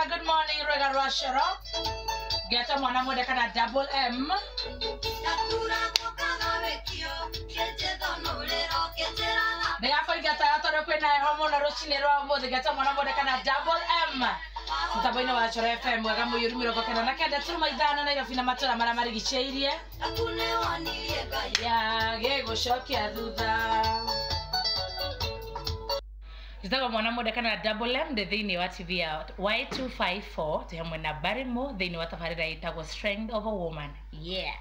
good morning rwega rwa coro ngeta mwana mwende kana double m ndigakoingata gatore kwina heho muno rucini rwa umuthi ngeta mwana mwende kana double m mutambo-ini wa coro fm mwega mũiyũru mĩrongo kenda na kenda turuma ithano nairobi na matũra marĩa marigicĩirie ya gĩgũcokia thutha njĩtagwo mwana mũnde kana double m ndĩ thĩinĩ wa tv ya y254 tĩ hamwe na barimo thĩinĩ wa tabarĩra ĩtagwo strength of a woman yeah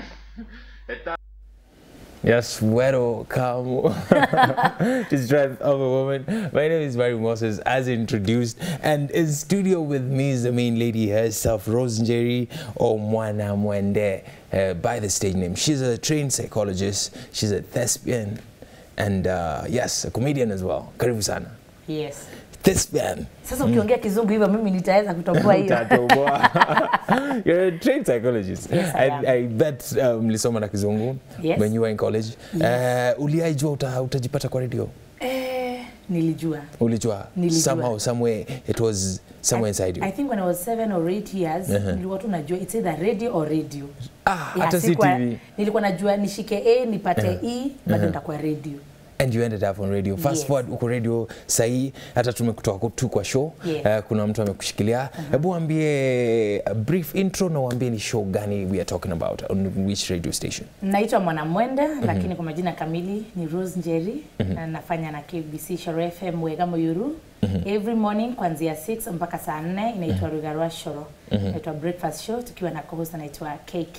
Yes, welcome to Strength of a Woman. My name is Barry Moses, as introduced, and in studio with me is the main lady herself, Rosemary Omwana Mwende, uh, by the stage name. She's a trained psychologist, she's a thespian, and uh, yes, a comedian as well. Karibu sana. yes Thespian. sasa ukiongea kizungu hivyo mimi nitaweza kutoboa hiyo Utatoboa. You're a trained psychologist. Yes, I am. I, I bet um, mlisoma na kizungu Yes. when you were in college. Uh, uliaijua uta, utajipata kwa radio? eh, nilijua ulijua Nilijua. somehow somewhere it was somewhere inside you I think when I was seven or eight years nilikuwa tu najua it's either radio or radio ah Yeah, hata si sikuwa- tv nilikuwa najua nishike a nipate e bado nitakuwa radio and you ended up on radio fast Yes. forward uko radio sahii hata tumekutoa tu kwa show Yeah. Eh, kuna mtu amekushikilia hebu ambie a brief intro na uambie ni show gani we are talking about on which radio station naitwa mwanamwenda lakini kwa majina kamili ni rose njeri na nafanya na kbc shoro fm wega moyuru every morning kuanzia 6 mpaka saa 4 inaitwa rugarwa shoro inaitwa breakfast show tukiwa na co-host anaitwa kk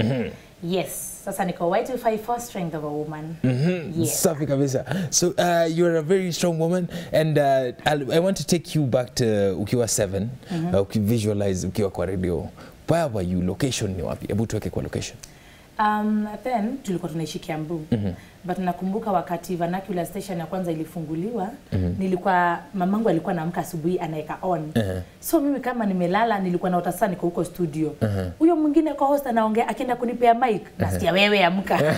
yes sasa niko y254 strength of a woman yes. safi kabisa so uh, you're a very strong woman and uh, I'll, i want to take you back to ukiwa 7 uh, ukivisualize ukiwa kwa radio where were you location ni wapi hebu tuweke kwa location Um, then tulikuwa tunaishi Kiambu mm-hmm. but nakumbuka wakati vernacular station ya kwanza ilifunguliwa mm-hmm. nilikuwa mamangu alikuwa naamka asubuhi anaweka on uh-huh. so mimi kama nimelala nilikuwa naota saa niko huko studio huyo uh-huh. mwingine kwa host anaongea akienda kunipea mic nasikia wewe amka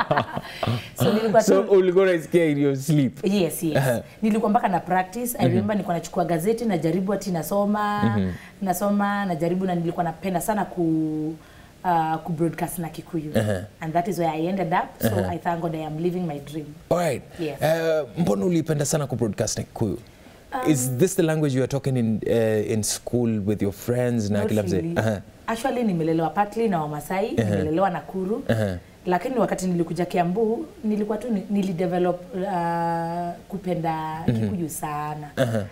so nilikuwa so tu ulikuwa unasikia in your sleep yes yes nilikuwa mpaka na practice i remember nilikuwa nachukua gazeti najaribu ati nasoma nasoma najaribu na nilikuwa napenda sana ku uh, ku broadcast na kikuyu and that is where i ended up so i thank god i am living my dream Alright. Yes. Uh, mbona ulipenda sana kubroadcast na Kikuyu? Is this the language you are talking in, uh, in school with your friends na Not kila mzee? really. Aha. actually nimelelewa partly na wamasai nimelelewa nakuru lakini wakati nilikuja kiambu nilikuwa tu ni- nilidevelop uh, kupenda kikuyu sana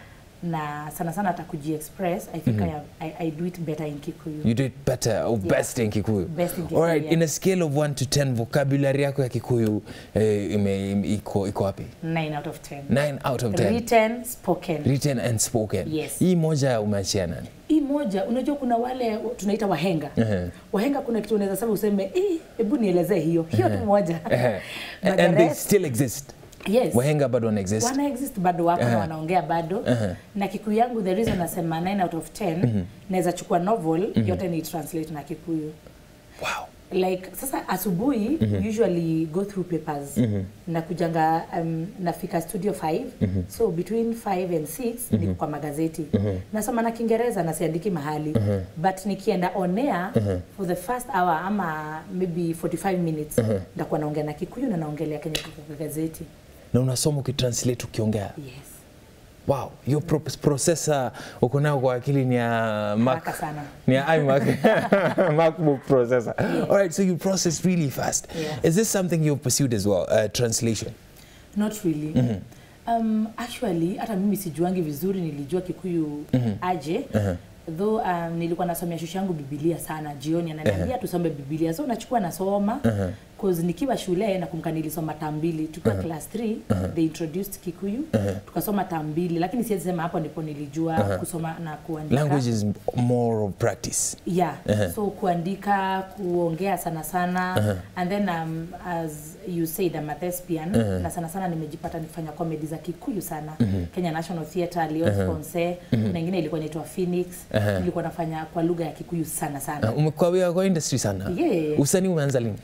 na sana sana hata kujiexpress i think I, am, I, i do it better in kikuyu You did better or best in Kikuyu? Best in Kikuyu, Alright, yeah. in a scale of 1 to 10 vocabulary yako ya Kikuyu eh, ime, ime, iko, iko wapi? 9 out of 10 9 out of 10. written spoken Written and spoken. Yes. Hii moja umeachia nani? hii moja unajua kuna wale tunaita wahenga wahenga kuna kitu unaweza sema useme "Eh, hebu nielezee hiyo hiyo tu moja Eh, But and the they rest- still exist. yes Wahenga bado wana exist. wana exist bado wako na wanaongea bado na kikuyu yangu the reason nasema 9 out of 10 naweza chukua novel yote ni translate na kikuyu Wow. like sasa asubuhi usually go through papers na kujanga um, nafika studio 5 so between 5 and 6 niko kwa magazeti nasoma na kiingereza na siandiki mahali but nikienda on air for the first hour ama maybe 45 minutes ndakuwa naongea na kikuyu na naongelea kenye kiko kwa gazeti Na unasoma ukitranslate ukiongea. yes Wow, hiyo pro processor uko nayo kwa akili ni ya Mac. Haraka sana. Ni ya iMac. MacBook processor. All right, so you process really fast. Yeah. Is this something you've pursued as well, uh, translation? not really um, actually hata mimi sijuangi vizuri nilijua kikuyu aje though um, nilikuwa nasomea shushu yangu bibilia sana jioni ananiambia tusome bibilia so nachukua nasoma cause nikiwa shule nakumbuka nilisoma tam mbili tukiwa class 3 they introduced kikuyu tukasoma tam mbili lakini siwezi sema hapo ndipo nilijua kusoma na kuandika Language is more of practice. yeah so kuandika kuongea sana sana and then um, as you said I'm a thespian na sana sana nimejipata nikifanya comedy za kikuyu sana Kenya National Theatre Leon Sponse kuna ingine ilikuwa inaitwa Phoenix nilikuwa nafanya kwa lugha ya kikuyu sana sana Uh, umekuwa kwa industry sana. Yeah. Usanii umeanza lini?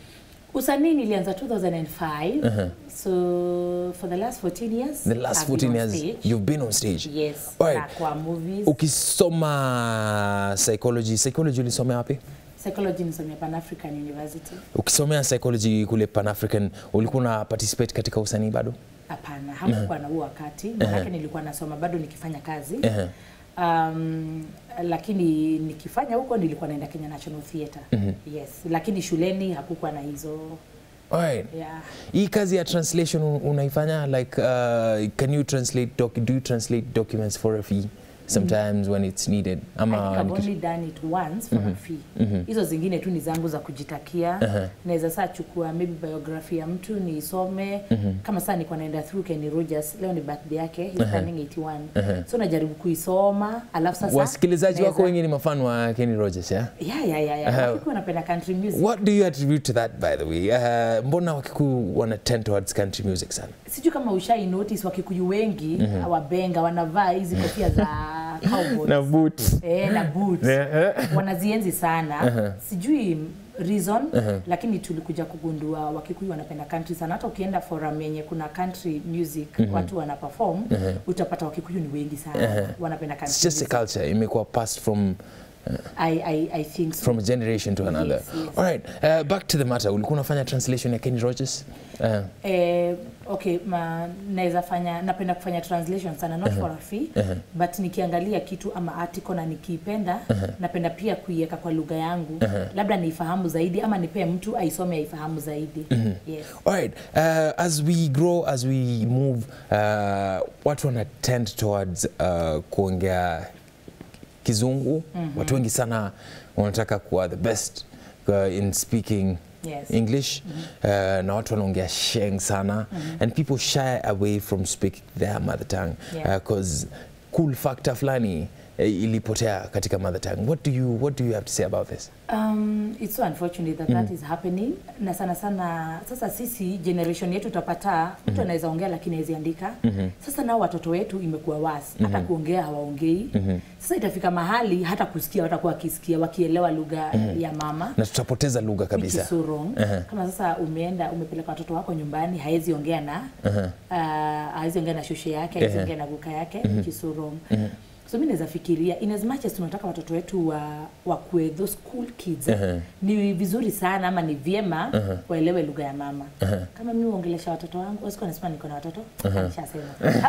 usanii nilianza 2005 so for the last 14 years The last I've 14 been on years stage. you've been on stage. yes Alright. na kwa movies Ukisoma psychology, psychology ulisomea wapi? psychology nisomea Pan African University Ukisomea psychology kule Pan African ulikuwa una participate katika usanii bado? hapana hakukuwa na huo wakati manake nilikuwa nasoma bado nikifanya kazi Ehe. um, lakini nikifanya huko nilikuwa naenda Kenya National Theatre yes lakini shuleni hakukuwa na hizo Alright. yeah. Hii kazi ya translation un- unaifanya like uh, can you translate doc do you translate documents for a fee sometimes when it's needed I think I've ama only done it once for a fee. Hizo zingine tu ni zangu za kujitakia. Naweza saa chukua maybe biography ya mtu niisome. Kama saa niko naenda through Kenny Rogers, leo ni birthday yake, he's turning 81. So najaribu kuisoma, alafu sasa wasikilizaji wako naweza- wengi ni mafan wa Kenny Rogers yeah? Yeah, yeah, yeah, yeah. Uh-huh. Wakikuwa wanapenda country music. What do you attribute to that by the way? Uh, mbona Wakikuyu wana tend towards country music sana? Sijui kama ushai notice Wakikuyu wengi wabenga wanavaa hizi kofia za cowboy. boots. eh, na boots wanazienzi sana sijui reason lakini tulikuja kugundua wakikuyu wanapenda country sana hata ukienda forum yenye kuna country music watu wana perform utapata wakikuyu ni wengi sana wanapenda country It's just a music. culture imekuwa passed from I, I, I think so. from a generation to another. Yes, yes. All right, uh, back to the matter. Ulikuwa unafanya translation ya Kenny Rogers? Uh, Eh, okay ma, naweza fanya napenda kufanya translation sana not for a fee but nikiangalia kitu ama article na nikiipenda napenda pia kuiweka kwa lugha yangu labda niifahamu zaidi ama nipee mtu aisome aifahamu zaidi yes. All right. Uh, as we grow, as we move, uh, watu wana tend towards uh, kuongea kizungu. Watu wengi sana wanataka kuwa the best uh, in speaking Yes. English uh, na watu wanaongea sheng sana and people shy away from speaking their mother tongue Yeah. because cool factor fulani eh, ilipotea katika mother tongue. What do you what do you have to say about this? Um, it's so unfortunate that that is happening na sana sana sasa sisi generation yetu utapata mtu anaweza ongea lakini hawezi andika sasa nao watoto wetu imekuwa wasi hata kuongea hawaongei sasa itafika mahali hata kusikia watakuwa wakisikia wakielewa lugha ya mama Na tutapoteza lugha which is kabisa. so wrong. Kama sasa umeenda umepeleka watoto wako nyumbani, haezi ongea na uh, haezi ongea na shoshe yake, haezi ongea na guka yake, which is so wrong. So mimi naweza fikiria in as much as tunataka watoto wetu wa wakuwe those school kids ni vizuri sana ama ni vyema waelewe lugha ya mama. Kama mimi uongelesha watoto wangu, wasikuwa nasema niko na watoto, nishasema.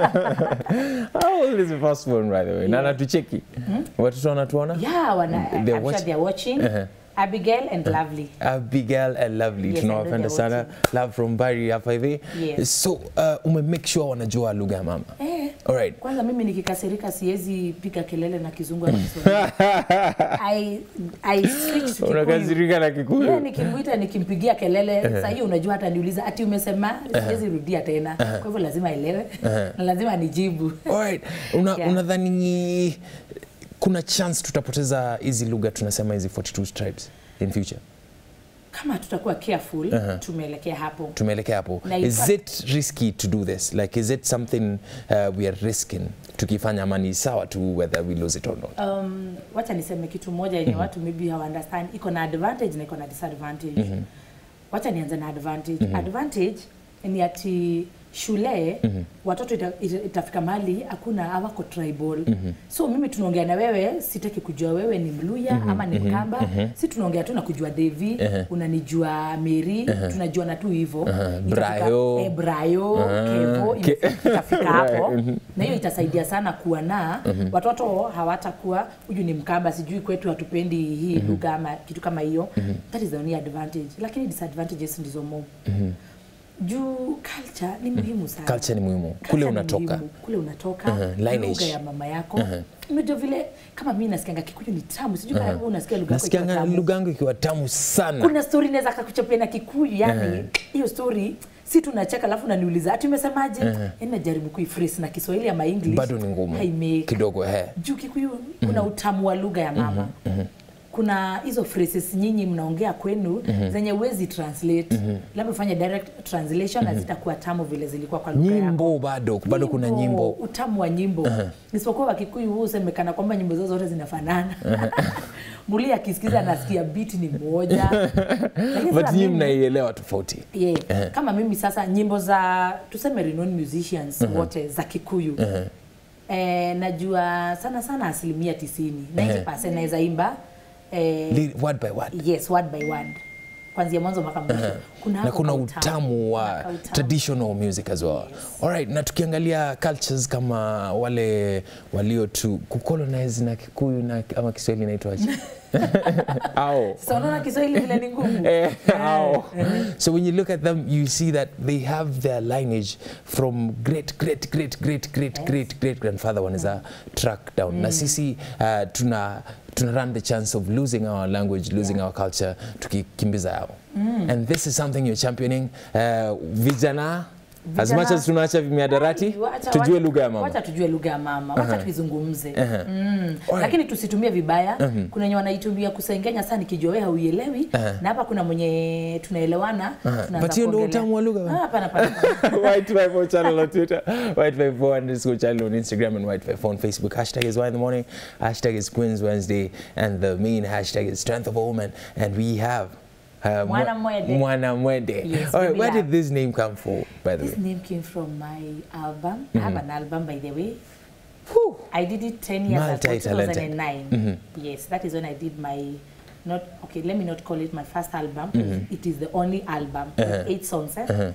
How old is the first one by the way? Na natucheki. Watoto wanatuona? Yeah, wana, They're I'm sure watching. they're watching. Abigail and Lovely. Abigail and Lovely Yes, I tunawapenda know sana they're love from Bari hapa hivi Yes. so uh, ume make sure wanajua lugha ya mama Eh, alright Kwanza mimi nikikasirika siwezi piga kelele na kizungu ama Kiswahili. I I switch to Kikuyu. unakasirika na Yeah, Kikuyu nikimwita nikimpigia kelele saa hiyo unajua hata niuliza ati umesema siwezi rudia tena kwa hivyo lazima aelewe na lazima nijibu alright una, Yeah. unadhani kuna chance tutapoteza hizi lugha tunasema hizi 42 tribes in future kama tutakuwa careful tumeelekea hapo tumeelekea hapo Na is ifa- it risky to do this like is it something uh, we are risking tukifanya ama ni sawa tu whether we lose it or not um, wacha niseme kitu moja yenye watu maybe hawa understand iko na advantage na iko na disadvantage wacha nianze na advantage advantage ni ati shule watoto ita, ita, itafika mahali hakuna hawako tribal so mimi tunaongea na wewe sitaki kujua wewe ni mluya ama ni mkamba si tunaongea tu na kujua devi unanijua meri tunajua na tu hivyo Itafika- Brayo. eh, brayo kevo Ke- itafika hapo na hiyo itasaidia sana kuwa na watoto hawatakuwa huyu ni mkamba sijui kwetu hatupendi hii lugha ama kitu kama hiyo that is the only advantage lakini disadvantages ndizo mo juu culture ni muhimu sana culture ni muhimu Culture kule ni unatoka muhimu. kule unatoka Uh-huh, lineage. lugha ya mama yako unajua vile kama mimi nasikianga kikuyu ni tamu sijui kama wewe unasikia lugha yako ikiwa nasikianga tamu lugha yangu ikiwa tamu sana kuna story naweza kakuchapia na kikuyu yani hiyo story si tunacheka alafu naniuliza ati umesemaje yani najaribu kuiphrase na kiswahili ama english bado ni ngumu haimake kidogo he juu kikuyu kuna utamu wa lugha ya mama kuna hizo phrases nyinyi mnaongea kwenu zenye huwezi translate labda ufanye direct translation na zitakuwa tamu vile zilikuwa kwa lugha yako nyimbo bado bado kuna nyimbo utamu wa nyimbo isipokuwa wakikuyu huu usemekana kwamba nyimbo zao zote zinafanana muli akisikiza anasikia biti ni moja Lakini but sasa nyinyi mimi- mnaielewa tofauti yeah. kama mimi sasa nyimbo za tuseme renowned musicians wote za kikuyu eh, najua sana sana asilimia tisini 90 naweza imba eh, Li- word by word yes word by word kwanzia mwanzo mpaka mwisho kuna na hapo kuna ka utamu wa Kuna ka utamu. traditional music as well alright na tukiangalia cultures kama wale walio tu kucolonize na kikuyu na ama kiswahili inaitwaje au sasa unaona kiswahili vile ni ngumu Eh, how? so when you look at them, you see that they have their lineage from great, great, great, great, great, great, great grandfather wanaweza track down. Na sisi uh, tuna tuna run the chance of losing our language, losing our culture, tukikimbiza yao. And this is something you're championing. Uh, vijana, as Vijana- much as tunaacha miadarati, Wacha- tujue wacha- lugha ya mama. wacha tujue lugha ya mama wacha tuizungumze mm. Alright. lakini tusitumie vibaya kuna wenye wanaitumia kusengenya sana nikijua wewe hauielewi na hapa kuna mwenye tunaelewana tunaanza But hiyo ndio kuongelea. utamu wa lugha, Ah, bana. hapana hapana hapana. White54 channel on Twitter, White54 underscore channel on Instagram, and White54 on Facebook. Hashtag is Why in the Morning, hashtag is Queens Wednesday, and the main hashtag is Strength of a Woman. And we have uh, Mwana Mwende. Mwana Mwende. Yes, All right, we where have. did this name come from, by the this way? name came from my album i have an album by the way Whew. I did it 10 years ago, Multi-talented. 2009. Yes, that is when I did my, not, okay, let me not call it my first album. It is the only album with eight songs. Eh?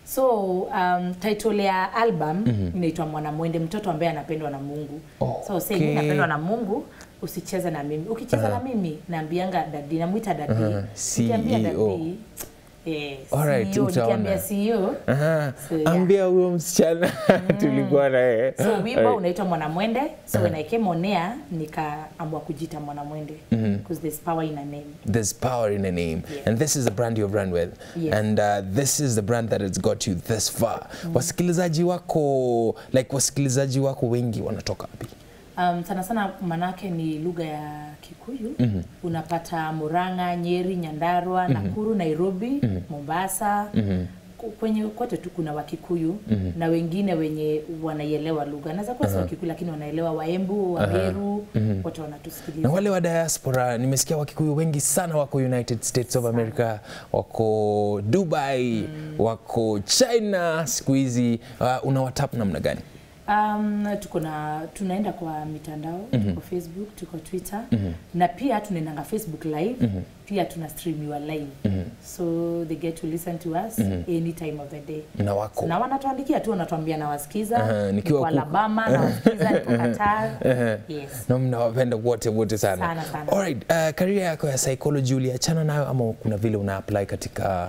So um, title ya album inaitwa Mwanamwende, mtoto ambaye anapendwa na Mungu. So say Okay. mimi napendwa na Mungu, usicheze na mimi. Ukicheza na mimi, naambianga dadi, namwita dadi. Nikiambia CEO. dadi, eh, Alright, CEO, utaona. nikiambia CEO. Aha. So, yeah. Ambia huyo msichana tulikuwa naye. so wimbo Alright. unaitwa mwanamwende so when i came on air nikaamua kujita mwanamwende because there's power in a name There's power in a name, and this is the brand you've run with, Yes. and uh, this is the brand that has got you this far. Wasikilizaji wako like wasikilizaji wako wengi wanatoka wapi? um, sana sana manake ni lugha ya kikuyu mm-hmm. unapata muranga nyeri nyandarua mm-hmm. nakuru nairobi mm-hmm. mombasa mm-hmm kwenye kote tu kuna wakikuyu mm-hmm. na wengine wenye wanaielewa lugha naweza kuwa si wakikuyu lakini wanaelewa waembu wameru mm-hmm. wote wanatusikiliza Na wale wa diaspora, nimesikia Wakikuyu wengi sana wako United States of America, wako Dubai, wako China siku hizi. Uh, unawatap namna gani? Um, tuko na tunaenda kwa mitandao mm-hmm. tuko Facebook, tuko Twitter mm-hmm. na pia tunaendanga Facebook live mm-hmm. pia tuna streamiwa live mm-hmm. so they get to listen to us mm-hmm. any time of the day Na wako na wanatuandikia tu wanatuambia nawasikiza Aha, nikiwa niko kuku. Alabama nawasikiza niko Qatar yes na mnawapenda wote wote sana. Sana, sana. Alright, uh, career yako ya psychology uliachana nayo ama kuna vile una apply katika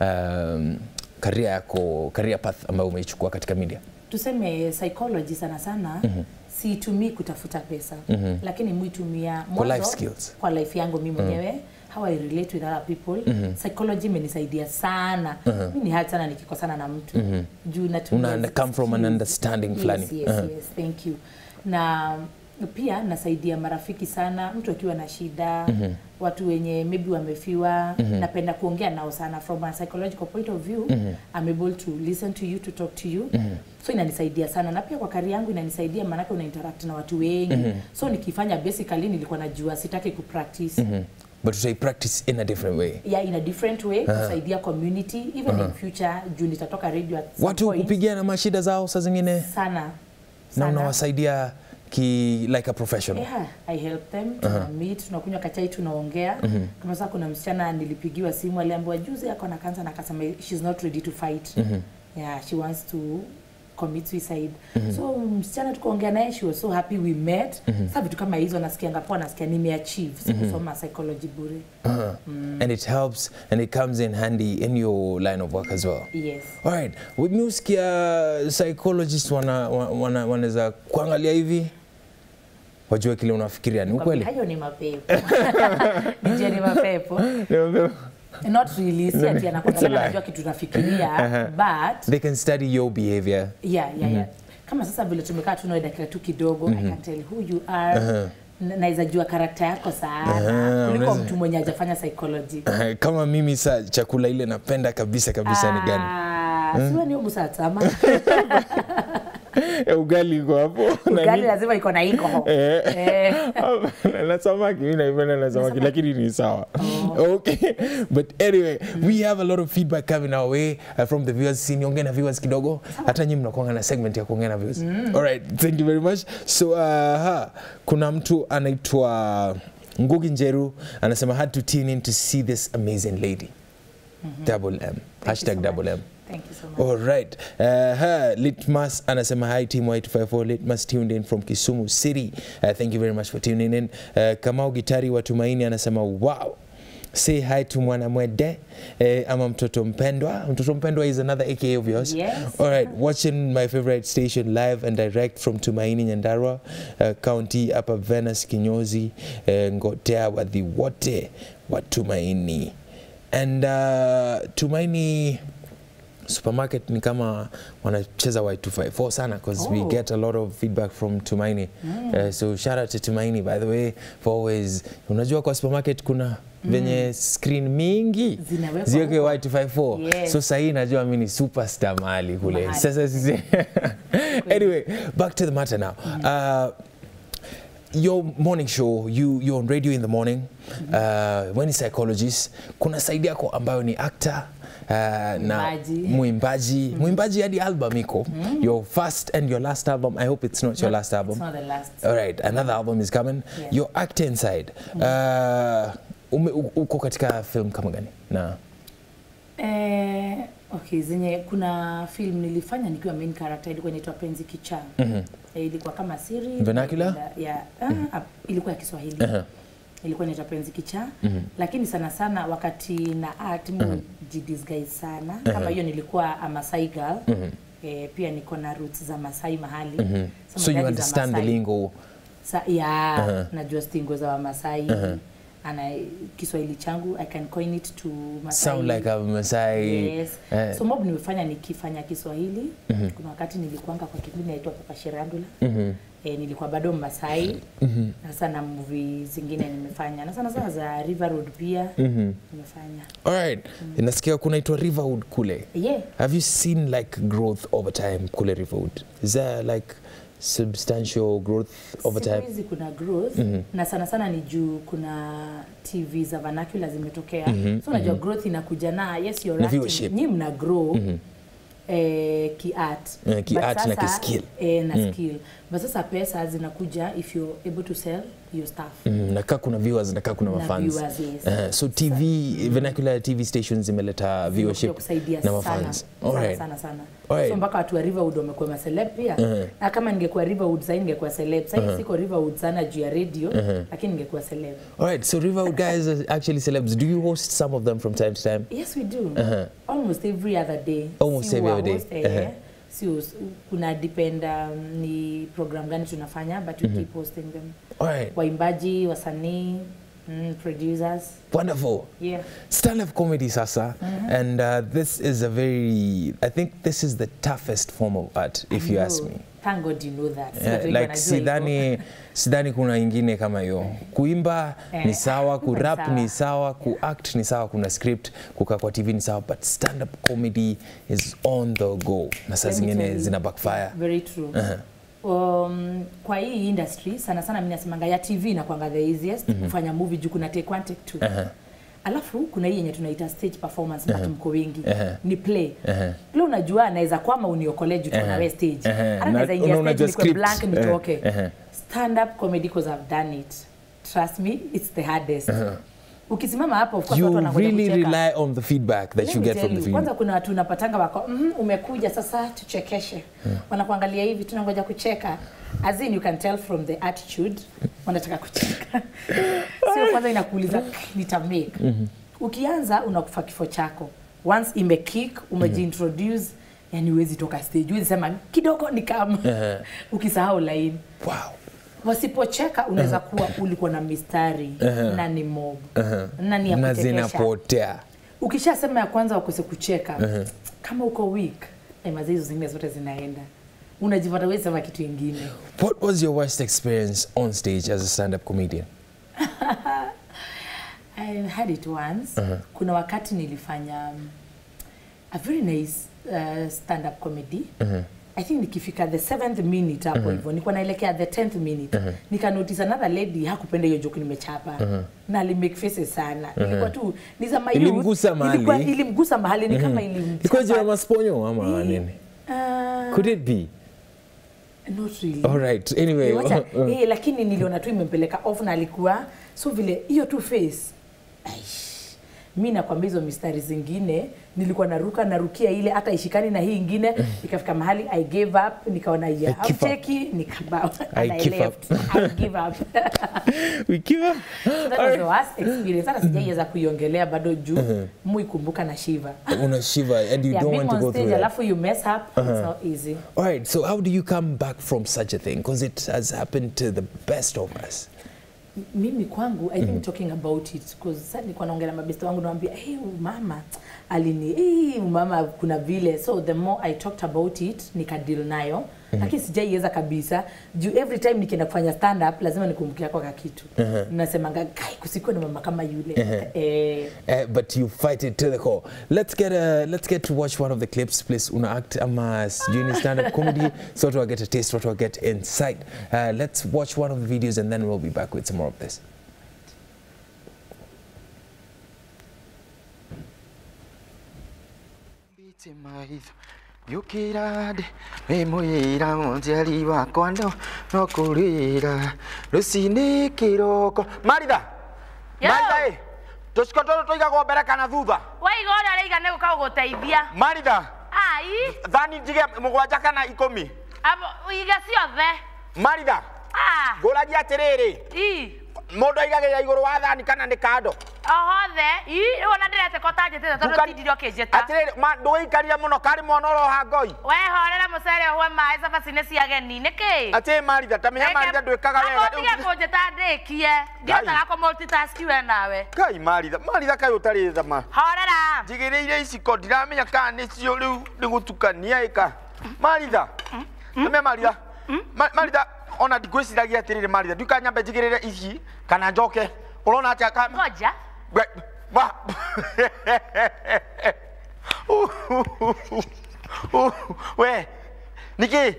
um, career yako career path ambayo umeichukua katika media? tuseme psychology sana sana mm-hmm. siitumii kutafuta pesa mm-hmm. lakini muitumia mwanzo life skills. kwa life yangu mi mwenyewe mm-hmm. how I relate with other people mm-hmm. psychology imenisaidia sana mm-hmm. mi ni hard sana nikikosana na mtu mm-hmm. juu natumia Una come from an skills. understanding fulani. yes, yes, Uh-huh. yes, thank you na pia nasaidia marafiki sana mtu akiwa na shida mm-hmm. watu wenye maybe wamefiwa mm-hmm. napenda kuongea nao sana from a psychological point of view mm-hmm. I'm able to listen to you to talk to you mm-hmm. so inanisaidia sana na pia kwa kari yangu inanisaidia maanake una interact na watu wengi mm-hmm. so nikifanya basically nilikuwa najua sitaki kupractice mm-hmm But utai practice in a different way. yeah, in a different way kusaidia community even in future juu nitatoka radio at some Watu point. kupigia na mashida zao saa zingine sana na sana unawasaidia ki like a professional. Yeah, I help them tuna meet tunakunywa kachai tunaongea kama sasa kuna msichana nilipigiwa simu aliambiwa juzi ako na kansa na akasema she's not ready to fight yeah she wants to commit suicide so msichana tukaongea naye she was so happy we met sasa vitu kama hizo nasikianga poa nasikia nimeachieve sikusoma psychology bure Uh-huh. And it helps and it comes in handy in your line of work as well. yes Alright, mi usikia psychologist wana, wana, wanaweza kuangalia hivi wajue kile unafikiria ni ukweli. hayo ni mapepo nje ni mapepo They not really si ati anakwambia It's a lie. anajua kitu nafikiria but can study your behavior. yeah, yeah, yeah. kama sasa vile tumekaa tunawe dakika tu kidogo i can tell who you are na- naweza jua karakta yako sana Ah, kuliko unaweza- mtu mwenye hajafanya psychology Eh, kama mimi sa chakula ile napenda kabisa kabisa ni gani Ah, siwe ni musatama Eh, ugali iko hapo na ugali ni- lazima iko na iko Eh. Eh. na samaki mi naipenda na samaki lakini ni sawa okay but anyway we have a lot of feedback coming our way uh, from the viewers si niongee na viewers kidogo hata nyi mnakuanga na segment ya kuongea na viewers alright thank you very much so uh, ha, kuna mtu anaitwa ngugi njeru anasema had to tune in to see this amazing lady double m hashtag so double much. m Thank you so much. All right. Uh, her Litmas anasema hi team Y254 Litmas tuned in from Kisumu City. Uh, thank you very much for tuning in. Uh, Kamau Gitari wa Tumaini anasema wow. Say hi to Mwanamwede eh, ama mtoto mpendwa. Mtoto mpendwa is another AKA of yours. Yes. All right. Watching my favorite station live and direct from Tumaini Nyandarua uh, County hapa Venus Kinyozi uh, Ngotea wadhi wote wa Tumaini. And uh, Tumaini supermarket ni kama wanacheza y254 sana because we Oh. get a lot of feedback from tumaini uh, so shout out to tumaini by the way for always unajua kwa supermarket kuna venye screen mingi Zinawekwa ziweke huko. y254 Yes. so sahii najua mi ni superstar mahali kule Mahali. sasa sisi anyway back to the matter now uh, your morning show you you're on radio in the morning uh, when ni psychologist kuna side yako ambayo ni actor uh, na Mwimbaji. mwimbaji mwimbaji hadi album iko your first and your last album i hope it's not your last album It's not the last. all right another album is coming Yeah. your acting side uh, ume, u- uko katika film kama gani na Eh, okay, zenye kuna film nilifanya nikiwa main character ilikuwa inaitwa Penzi Kichaa. Mhm. Eh, ilikuwa kama siri Vernacular? ya ah, ilikuwa ya Kiswahili. Uh-huh. Ilikuwa inaitwa Penzi Kichaa. Lakini sana sana wakati na act mu jidisguise sana. Kama hiyo nilikuwa a Masai girl. Eh, pia niko na roots za Masai mahali. Some so you daddy za understand the Masai. lingo Sa, ya najua stingo za Wamasai ana Kiswahili changu I can coin it to Masai. sound like a Masai Yes. eh, So mob nimefanya nikifanya Kiswahili. Kuna wakati nilikuanga kwa kipindi naitwa Papa Shirandula. mhm. E, nilikuwa bado Masai. Na sana movie zingine nimefanya. Na sana sana za River Road pia nimefanya. Alright. Nasikia kunaitwa Riverwood kule. Yeah. Have you seen like growth over time kule Riverwood? Is there like substantial growth over Siku time? hizi kuna growth na sana sana ni juu kuna TV za vernacular zimetokea. So unajua growth inakuja na yes you're Na acting. viewership. Nyi mna grow. Eh, ki-art Eh, ki-art But na sasa- ki-skill. eh, na skill but sasa pesa zinakuja if you're able to sell your stuff Mm, nakaa kuna viewers nakaa kuna Na mafans. viewers, yes. Eh, so TV vernacular TV stations zimeleta Zimekuja viewership kusaidia na sana mafans. sana Alright. sana sana Alright. so mpaka watu wa Riverwood wamekuwa maceleb pia Mhm. na kama ningekuwa Riverwood sasa ningekuwa celeb sasa siko Riverwood sana juu ya radio lakini ningekuwa celeb Alright, so Riverwood guys are actually celebs. Do you host some of them from time to time? Yes, we do. Almost every other day. Almost Si every wa other day. host, eh, Uh-huh. si us- kuna depend um, ni program gani tunafanya but we keep hosting them. Alright, Waimbaji, wasanii, mm, producers. wonderful. Yeah. stand-up comedy sasa and uh, this is a very i think this is the toughest form of art if you ask No, me Thank God you know that. Si Yeah, watu wengi like wanajua hivyo. sidhani sidhani kuna ingine kama hiyo kuimba ni Eh, sawa kuimba ni kurap sawa. ni sawa kuact ni sawa kuna script kukaa kwa tv ni sawa but stand-up comedy is on the go na saa Let me zingine tell you. zina backfire Very true. Um, kwa hii industry sana sana mimi nasemanga ya TV inakwanga the easiest kufanya movie juu kuna take one take two. Alafu kuna hii yenye tunaita stage performance but mko wengi. Ni play. Play unajua anaweza kwama uniokolee juu tuko na wewe stage. Uh-huh. Hata Na- naweza ingia una- stage unajua nikuwe script. blank nitoke. Uh-huh. Stand up comedy because I've done it. Trust me, it's the hardest. Ukisimama hapo of course watu you wanangoja really kucheka. rely on the feedback that Let you me get tell from the you, film Kwanza kuna watu unapatanga wako mm, umekuja sasa tuchekeshe. Wanakuangalia hivi tunangoja kucheka. As in you can tell from the attitude wanataka kucheka. Sio kwanza inakuuliza nita make. Ukianza unakufa kifo chako. Once ime kick umejiintroduce yani huwezi toka stage. Huwezi sema kidogo ni kama. Ukisahau line. wow Wasipocheka unaweza kuwa ulikuwa na mistari na ni mob. Na ni ya na kuchekesha zinapotea ukishasema ya kwanza wakose kucheka kama uko weak eh, mazee hizo zingine zote zinaenda unajipata wewe sema kitu ingine What was your worst experience on stage as a stand-up comedian? I had it once. Kuna wakati nilifanya um, a very nice uh, stand up comedy. I think nikifika the seventh minute hapo hivyo nilikuwa naelekea the tenth minute nika notice another lady hakupenda hiyo joke nimechapa na ali make faces sana ilikuwa tu ni za my youth. Ilimgusa mahali. ilikuwa ilimgusa mahali ni kama ilimchapa Ilikuwa jina masponyo ama nini? uh, Could it be? not really All right. Anyway. Eh, wacha, eh, lakini niliona tu imempeleka off na alikuwa so vile hiyo tu face aish, mi nakwambia hizo mistari zingine nilikuwa naruka narukia ile hata ishikani na hii ingine ikafika mahali i gave up nikaona ya give up. hauteki nikabao I and I give left I give up we give up. so that was the worst experience hata sijaiweza kuiongelea bado juu muikumbuka na shiva Una shiver and you yeah, don't being want to on go stage through that. alafu you mess up it's not easy All right. So how do you come back from such a thing? Because it has happened to the best of us. mimi kwangu i think talking about it because sasa nilikuwa naongea na mabeste wangu naambia hey, huyu mama alini hey, huyu mama kuna vile so the more i talked about it nikadeal nayo lakini sijaiweza kabisa juu every time nikienda kufanya stand up lazima nikumbukia kwa kakitu nasemanga kai kusikuwa na mama kama yule eh, Uh, but you fight it to the core. Let's get a let's get to watch one of the clips, please. Una act ama junior stand-up comedy, so to get a taste, so to get insight. Uh, let's watch one of the videos and then we'll be back with some more of this. mbite maitho yukira ndĩ wĩ mwĩra mũnjiari wakwa no no kũrĩra rũcinĩ kĩroko maritha Yo. maritha ĩ tũciko tũtũ tũigagwo mbere kana thutha waiga ũrĩa ũraiga nĩ gũka gũgũteithia maritha ai thani njige mũgwanja kana ikũmi abo- iga ciothe maritha Ah, ngũragia atĩrĩrĩ i mũndũ aigagĩrĩra igũrũ wa thani kana nĩ kando ohothe i rĩu ona ndĩrete ko tanjĩtĩte tondũ Nduka- tindire ũkĩnjĩta atĩrĩrĩ ma- ndũgĩikarire mũno karĩ mwana ũroha ngoi wehorera mũcere ũhwe maĩ cabaci-inĩ cia geni nĩkĩ atĩ maritha tamenya maritha ndwĩkaga wega amotige kũnjĩta ndĩkie ndihotaga kũmultitaski we nawe kai maritha maritha kai ũtarĩ thama horera njigĩrĩire iciko ndiramenya kana nĩcio rĩu nĩ gũtukania ĩka maritha ame maritha Ma- maritha ona ndigwĩciragia atĩrĩrĩ maritha ndiũka nyambe njigĩrĩre ici kana njoke ũrona atĩa ka ngoja We- wa- we nĩkĩ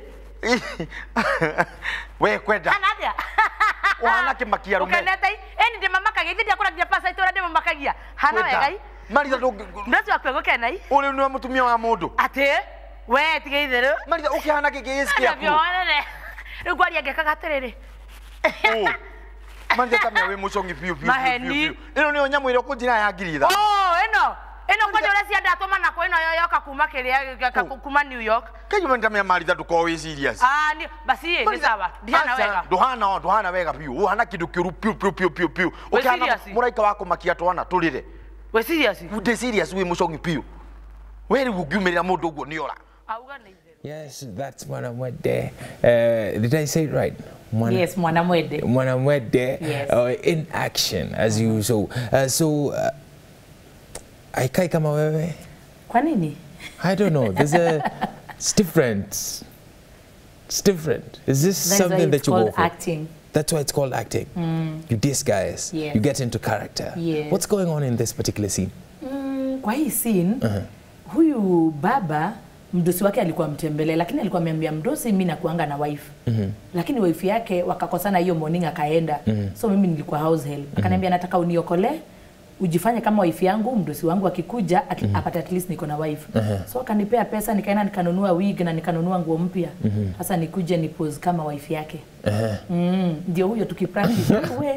we kwenda kana atĩa Ũhana kĩmakia rũme. ũkenete ĩni ndĩmamakagia ithe ndiakũra nginya pasa itũra ndĩmamakagia hana Kwenda. wegai maritha ndũ- ndũcio akue gũkenai ũrĩ nĩwe mũtumia wa mũndũ atĩ we tige itherũ maritha ũkĩhana gĩkĩ gĩcikiaku navyoonere rĩu kwaria ngekaga atĩrĩrĩ maritha tamenya wĩ mũcongi biũ biũ, biũ Maheni. biũ, biũ. ĩno nĩyo nyamũ ĩrĩa ũkũnjĩra ya ngiritha Oh, ĩno ĩno kwanja ũrĩa ciandatũma nako ĩno yoyoka kuma kĩrĩa Kũ. kuma new york kaima nĩtamenya maritha ndũkorwo wĩ serious Ah, ni basi nĩ sawa ndihana Aca, wega ndũhana o ndũhana wega biũ ũhana kĩndũ kĩũru piũ piũ piũ piũ piũ Wĩ ũkĩhana serious? mũraika wa kũmakia twana tũrĩre we serious ndĩ serious wĩ mũcongi piũ we rĩu ũngiumĩrĩra mũndũ ũguo nĩ ora auga nĩ itherũ Yes, that's Mwanamwede. Uh, did I say it right? Mwana- yes mwanamwede Mwanamwede Yes. uh, in action as you so uh, so uh, aikai kama wewe kwa nini I don't know there's a it's different it's different is this That is why something it's that you go called for acting that's why it's called acting you disguise Yes. you get into character Yes. what's going on in this particular scene Mm, kwa hii scene huyu baba mdosi wake alikuwa mtembelea lakini alikuwa ameambia mdosi mi nakuanga na wife lakini wife yake wakakosana hiyo morning akaenda so mimi nilikuwa house help akaniambia nataka uniokole ujifanye kama wife yangu mdosi wangu akikuja at, apate at least niko na wife so akanipea pesa nikaenda nikanunua wig na nikanunua nguo mpya sasa nikuje ni pose kama wife yake mm, ndio huyo tukipractice we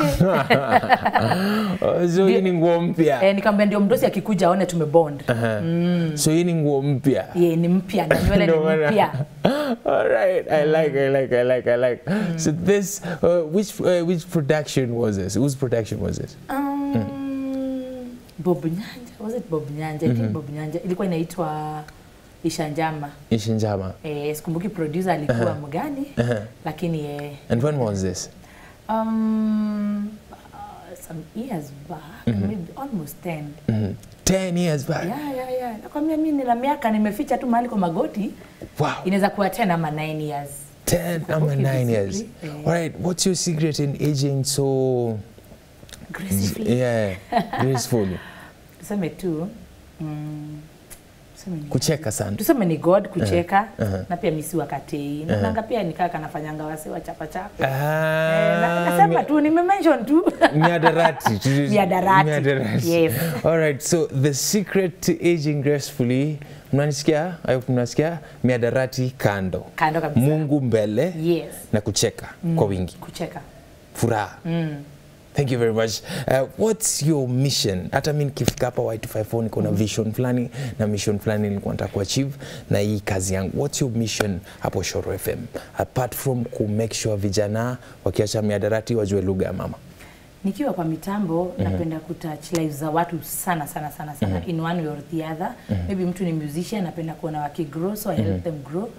Oh, so hii ni nguo mpya eh, nikamwambia ndio mdosi akikuja aone tumebond so hii ni nguo mpya ye ni mpya na nywele ni No matter. mpya All right, I like, I like, I like, I like. So this, uh, which uh, which production was this? Whose production was this? Um, Bob Nyanja, was it Bob Nyanja? I think Bob Nyanja. Ilikuwa inaitwa Isha Njama. Ishinjama. Eh, sikumbuki producer alikuwa mgani, lakini eh, And when was this? um, some years back maybe almost 10 Mhm. 10 years back yeah, yeah, yeah. nakwambia mi nina miaka nimeficha tu mahali kwa magoti wow inaweza kuwa 10 ama 9 years 10 ama Okay, 9 years basically, eh. all right what's your secret in aging so gracefully yeah graceful tuseme tu mm, tuseme ni kucheka sana tuseme ni god kucheka uh-huh. na pia misi wakatei naonanga pia nikaa kanafanyanga wase wa chapachapa Ah, Eh, na- nasema tu nimemention tu miadarati Miadarati. Miadarati. Yes. all right so the secret to aging gracefully mnanisikia ayo mnasikia miadarati kando kando kabisa mungu mbele yes na kucheka kwa wingi kucheka furaha mm. thank you very much uh, what's your mission hata mi nikifika hapa y254 niko na vision fulani na mission fulani nilikuwa nataka kuachieve na hii kazi yangu what's your mission hapo shoro fm apart from ku make sure vijana wakiacha miadarati wajue lugha ya mama nikiwa kwa mitambo napenda kutouch lives za watu sana sana sana sana in one way or the other maybe mtu ni musician napenda kuona wakigrow so I help them grow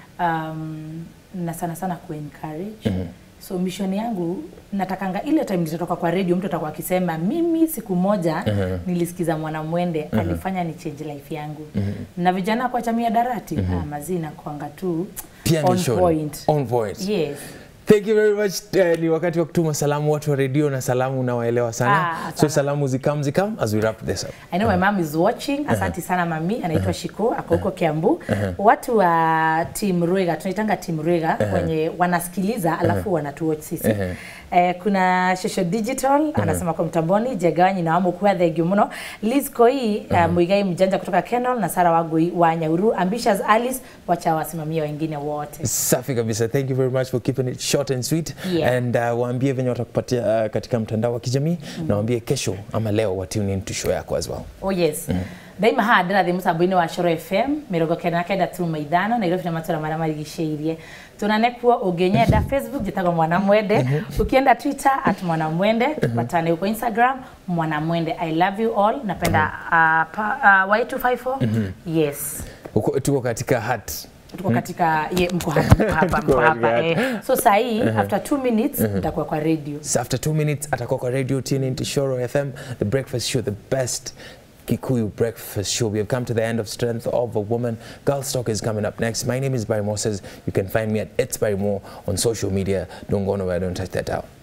um, na sana sana ku encourage so mission yangu natakanga ile time nitatoka kwa radio mtu atakuwa akisema mimi siku moja nilisikiza mwanamwende alifanya ni change life yangu na vijana kwa chamia darati ah, mazina kwanga tu pia on mission point on point yes Thank you very much. Uh, ni wakati wa kutuma salamu watu wa redio na salamu unawaelewa sana. Ah, so sana. salamu zikam zikam as we wrap this up. I know my mom is watching. Asante sana mami, anaitwa Shiko, ako huko Kiambu. Watu wa Team Rwega, tunaitanga Team Rwega wenye wanasikiliza alafu wanatuwatch sisi. Eh, kuna Shosho Digital anasema kwa mtamboni jegawanyi na wamu kuwa thegio muno Liz Koi uh, Muigai mjanja kutoka Kenol na Sara Wagoi wa Nyauru Ambitious Alice wacha wasimamia wengine wote. Safi kabisa. Thank you very much for keeping it short and sweet. Yeah. And uh, waambie venye watakupatia uh, katika mtandao wa kijamii na waambie kesho ama leo wa tune in to show yako as well. Oh yes. Daima ha ndĩrathiĩ mũtambo-inĩ wa Coro FM mĩrongo kenda na kenda turuma ithano Nairobi na matũra marĩa marigicĩirie tunane kuo ũngĩnyenda Facebook njĩtagwo mwanamwende ukienda Twitter at mwanamwende tupatane huko Instagram mwanamwende I love you all napenda uh, pa, uh, Y254 yes Uko, tuko katika hat. tuko katika ye, mko hapa mko hapa mko hapa eh. so sahii after two minutes nitakuwa kwa radio So after two minutes atakuwa kwa radio tune in to Shoro FM, the breakfast show, the best Kikuyu breakfast show. We have come to the end of Strength of a Woman. Girl Talk is coming up next. My name is Barry Moses. You can find me at It's Barry Moore on social media. Don't go nowhere, don't touch that out.